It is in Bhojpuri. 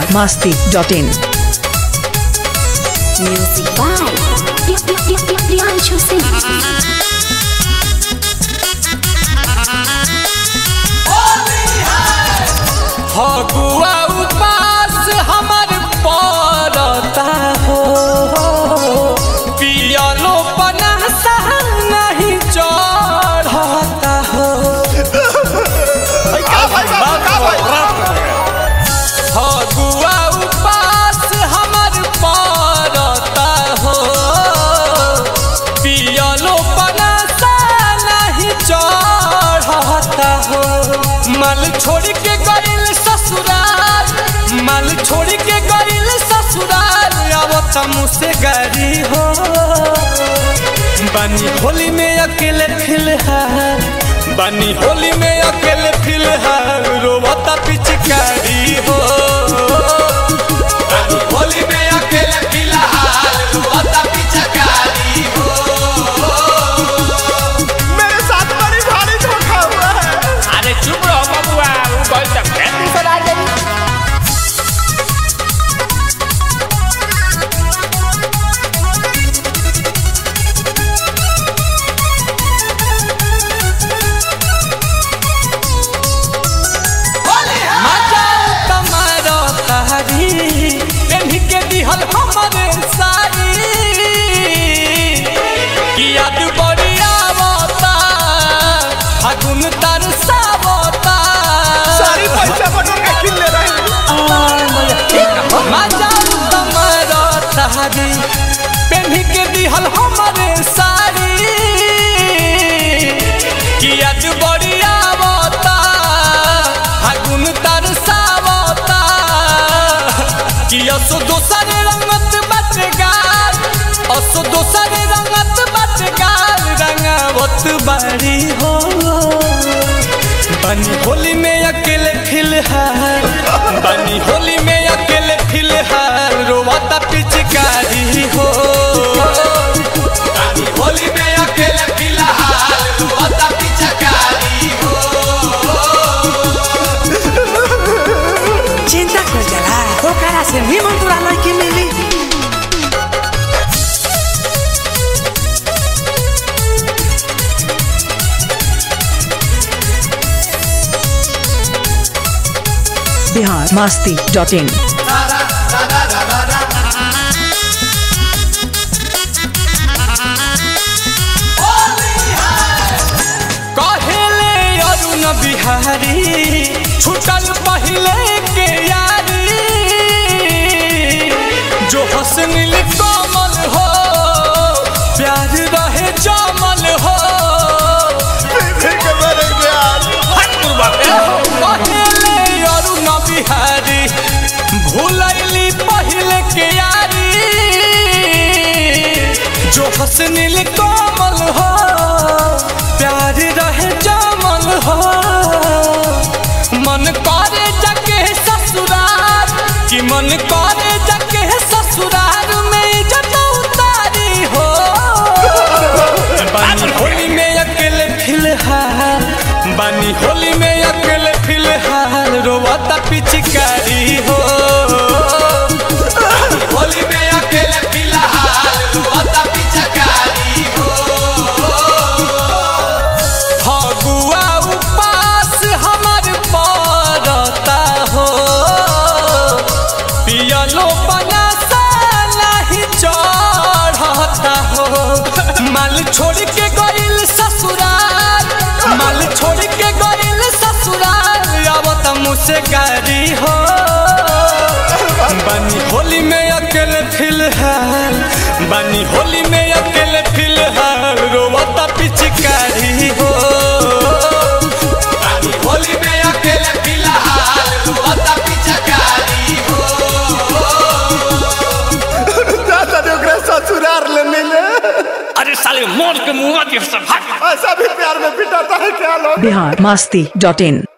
masti.in. Music by Priyanshu Singh. Phagua उपास हमर पड़ता हो पियलो पनासा नहीं चढ़ता हो फगुआ उपास हमर पड़ता हो पियलो पनासा नहीं चढ़ता हो मल छोड़ के गइल ससुराल मल छोड़ के गइल ससुराल आवत मुझसे गाड़ी हो बनी होली में अकेले फिलहाल बनी होली में अकेले फिलहाल रोवता पिचकारी हो बनी होली में अकेले फिलहाल रोवता पिचकारी हो मेरे साथ बड़ी भारी धोखा हुआ है अरे चुप रहो बबुआ वो गल तक है मजाल तमारो तारी पेन्ही के दिहल हमरे साड़ी कि याद बड़ी आवता फागुन तर सावता सारी पैसा बटोर के किन ले रहे हैं मजाल तमारो तारी पेन्ही के दिहल हमरे साड़ी कि याद बड़ी आवता फागुन तर सावता कि असो दोसर रंगत बटगार असो दोसर रंगत बटगार रंगावत बारी हो बनी होली में अकेले फिलहाल बनी होली में अकेले फिलहाल रोवाता पिचकारी हो बनी होली में अकेले फिलहाल रोवाता पिचकारी हो चिंता कर जला ओकरा से निमन तोरा लड़की मिली Bihar masti.in. कहेले अरुण बिहारी छुटल पहले के यारी जो हसनिल कमल हो प्यार रहे जमल हो फिर के मरेंगे आज कहेले अरुण बिहारी भूलैली पहले के यारी जो हसनिल कमल हो प्यार रहे जमल हो मन करे जाके ससुराल कि मन करे जाके ससुराल में जब उतारी हो बानी होली में अकेले फिलहाल बानी होली में अकेले फिलहाल रोवता पिचकारी हो बानी होली में अकेले फिलहाल रोवता पिचकारी हो फगुआ उपास हमर पड़ता हो पियलो बनासा नहीं चढ़ता हो माल छोड़ के गइल ससुराल माल छोड़ के गइल ससुराल आवत मुझसे गाड़ी हो बनी होली में अकेले फिलहाल बनी होली में अकेले फिलहाल रोवता पिचकारी हो बनी होली में अकेले फिलहाल रोवता पिचकारी हो दादा ने ओकरा ससुरार ले मिले अरे साले मोर के मुंह के सब भाग ऐसा भी प्यार में पिटाता है क्या लोग Bihar masti.in.